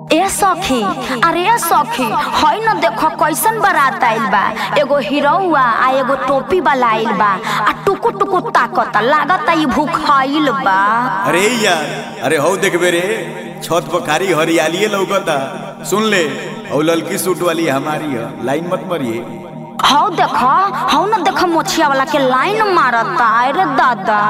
ए सखी अरे ए सखी हई न देखो कैसन बारात आइल बा एगो हीरोआ आ एगो टोपी वाला आइल बा आ टुकु टुकु ताकता लागता ई भूखाइल बा अरे यार अरे हौ देखबे रे छत पर कारी हरियाली लौकता सुन ले हौ ललकी सूट वाली हमारी है लाइन मत मरिए हौ देखो हौ न देखो मोछिया वाला के लाइन मारता अरे दादा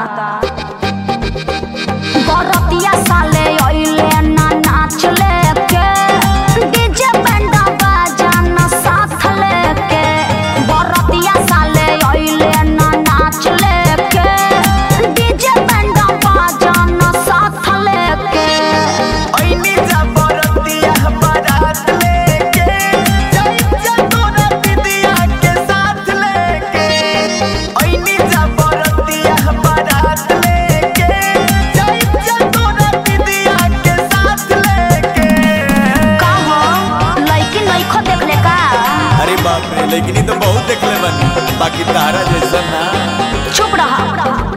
बरतिया साले अइले ना नाच लेके डीजे बैंडा बाजा ना साथ लेके बरतिया साले अइले ना नाच लेके डीजे बैंडा बाजा ना साथ लेके ओइनी जा बरतिया बारात लेके चल जा तोरा दीदिया के साथ लेके ओइनी जा बरतिया बारात लेके चल जा तोरा दीदिया के साथ लेके का हो लइकी नइखो देखले का अरे बाप रे लेकिन ई तो बहुत देखले बानी बाकी तारा जैसा ना चुप रहा